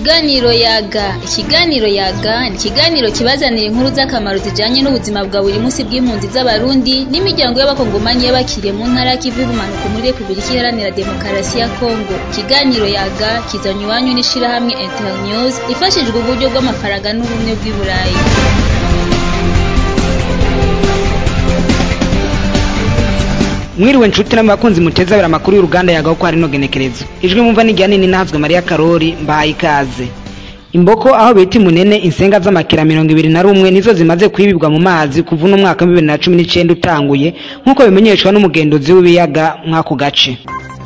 Ikiganiro yaga ikiganiro yaga ni ikiganiro kibazanira inkuru z'akamaro zijanye n'ubuzima bwa buri munsi bw'impunzi z'abarundi n'imiryango y'abakongomanyi y'abakiriye mu ntara y'ikivu y'ubumanuko muri repubulika iharanira demokarasi ya kongo ikiganiro yaga kizanye iwanyu n'ishirahamwe internews ifashijwe uburyo bw'amafaranga n'ubumwe bw'i burayi mwiriwe nshuti n'abakunzi muteza abiri amakuru y'uruganda yagaho ko hari no genekerezo ijwi mumva n'igihe nini nahazwe mariya karori mbahaye ikaze imboko aho bita imunene insenga z'amakira mirongo ibiri na rumwe nizo zimaze kwibibwa mu mazi kuva uno mwaka wa bibiri na cumi n'icenda utanguye nk'uko bimenyeshwa n'umugenduzi w'ibiyaga mw'ako gace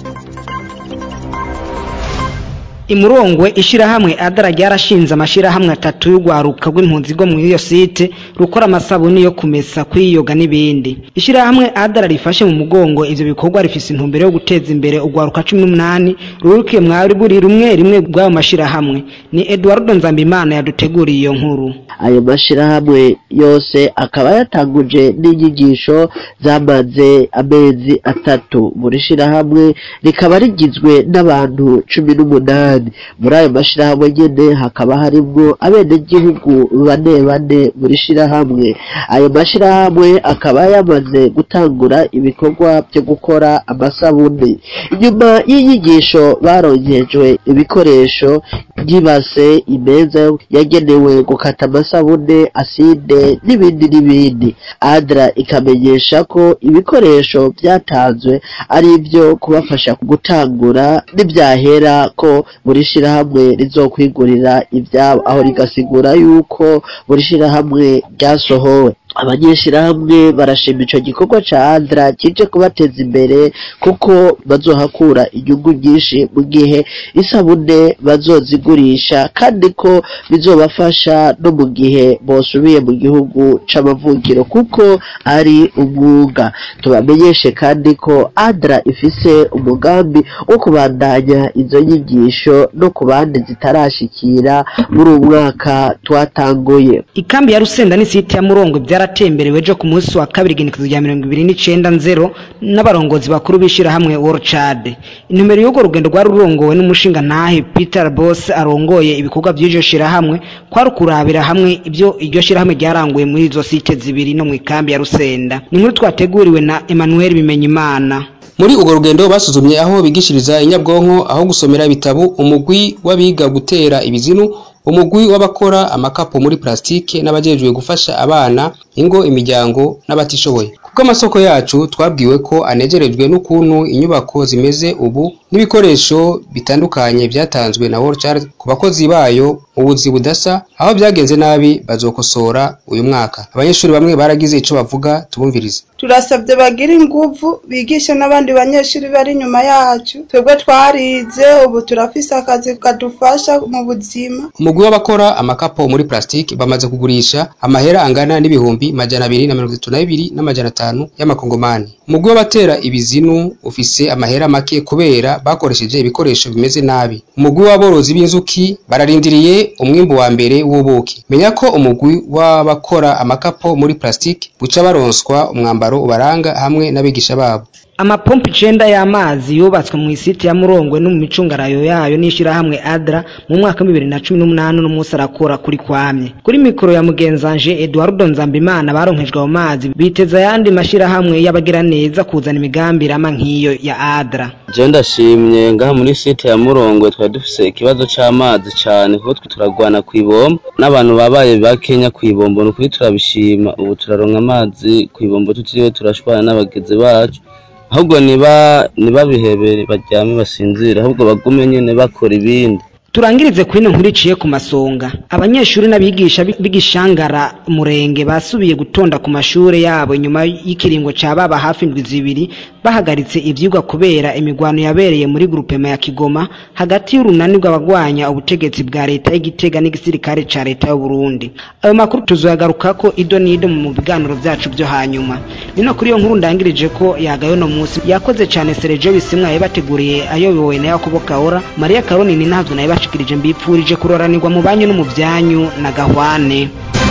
imurongwe ishirahamwe adara ryarashinze amashirahamwe atatu y'urwaruka rw'impunzi rwo muri iyo site rukora amasabuni yo kumesa kwiyoga n'ibindi ishirahamwe adara rifashe mu mugongo ivyo bikorwa rifise intumbero yo guteza imbere urwaruka cumi n'umunani rurukiye mwari buri rumwe rimwe rw'ayo mashirahamwe ni eduardo nzambimana yaduteguriye iyo nkuru ayo mashirahamwe yose akaba yatanguje n'inyigisho zamaze amezi atatu buri shirahamwe rikaba rigizwe n'abantu cumi n'umunani muri ayo mashirahamwe nyene hakaba harimwo abenegihugu bane bane muri shirahamwe ayo mashirahamwe akaba yamaze gutangura ibikorwa byo gukora amasabuni inyuma y'inyigisho baronkejwe ibikoresho by'ibase imeza yagenewe gukata amasabune aside n'ibindi n'ibindi adra ikamenyesha ko ibikoresho byatanzwe ari ibyo kubafasha gutangura n'ibyahera ko buri shirahamwe rizokwigurira ibyabo aho rigasigura yuko buri shirahamwe ryasohowe abanyeshirahamwe barashima ico gikorwa ca adra kije kubateza imbere kuko bazohakura inyungu nyinshi mu gihe isabune bazozigurisha kandi ko bizobafasha no mu gihe bosubiye mu gihugu c'amavukiro kuko ari umwuga tubamenyeshe kandi ko adra ifise umugambi wo kubandanya izo nyigisho no ku bandi zitarashikira muri uyu mwaka twatanguye ikambi ya rusenda n'isiti ya murongo byaratemberewe ejo ku munsi wa kabiri igenekezo rya mirongo ibiri n'icenda nzero n'abarongozi bakuru b'ishirahamwe worcad intumbero y'urwo rugendo rwari rurongowe n'umushinga ntahe peter boss arongoye ibikorwa by'iryo shirahamwe kwari ukurabira hamwe ibyo iryo shirahamwe ryaranguye muri izo site zibiri no mu ikambi ya rusenda ni inkuru twateguriwe na emmanuel bimenyimana muri urwo rugendo basuzumye aho bigishiriza inyabwonko aho gusomera ibitabo umugwi w'abiga gutera ibizinu umugwi w'abakora amakapo muri plastike n'abajejwe gufasha abana ingo imiryango n'abatishoboye kuko amasoko yacu twabwiwe ko anejerejwe n'ukuntu inyubako zimeze ubu n'ibikoresho bitandukanye byatanzwe na World Child ku bakozi bayo mu buzi budasa aho byagenze nabi bazokosora uyu mwaka abanyeshuri bamwe baragize ico bavuga tubumvirize turasabye bagira inguvu bigishe n'abandi banyeshuri bari inyuma yacu twebwe twarize ubu turafise akazi kadufasha mu buzima umugwi w'abakora amakapo muri plastike bamaze kugurisha amahera angana n'ibihumbi majana abiri na mirongo itatu na bibiri n'amajana atanu y'amakongomani umugwi w'abatera ibizinu ufise amahera make kubera bakoresheje ibikoresho bimeze nabi umugwi w'aborozi b'inzuki bararindiriye umwimbu wa mbere w'ubuki menya ko umugwi w'abakora amakapo muri plastike buca baronswa umwambaro ubaranga hamwe n'abigisha babo amapompo icenda y'amazi yubatswe mu isiti ya murongwe no mu micungarayo yayo n'ishirahamwe adra mu mwaka wa bibiri na cumi n'umunani n'umunsi arakora kuri kwamye kuri mikoro ya mugenzanje eduardo nzambimana baronkejwe ayo mazi biteza ayandi mashirahamwe y'abagira neza kuzana imigambi irama nk'iyo ya adra je ndashimye ngaha muri site ya murongwe twari dufise ikibazo c'amazi cane kuko twe turagwana kw'ibombo n'abantu babaye bakenya kw'ibombo ni ukuri turabishima ubu turaronka amazi kw'ibombo tutiriwe turashwana n'abagenzi bacu ahubwo niba ntibabihebere baryame basinzire ahubwo bagume nyine bakora ibindi turangirize kuri ino nkuru iciye ku masonga abanyeshuri n'abigisha b'igishangara murenge basubiye gutonda ku mashure yabo nyuma y'ikiringo ca baba hafi indwi zibiri bahagaritse ivyigwa kubera imigwano yabereye muri grupema ya kigoma hagati y'urunani rw'abagwanya ubutegetsi bwa leta y'igitega n'igisirikare ca leta y'uburundi ayo makuru tuzoyagarukako ido n'ido mu biganiro vyacu vyo hanyuma nino kuri iyo nkuru ndangirije ko yagayo no musi yakoze cane sergio bisimwa yabateguriye ayobowe na yakobo kaora mariya karoni ni ntazo nayo bashikirije mbipfurije kuroranirwa mu banyu no mu vyanyu na gahwane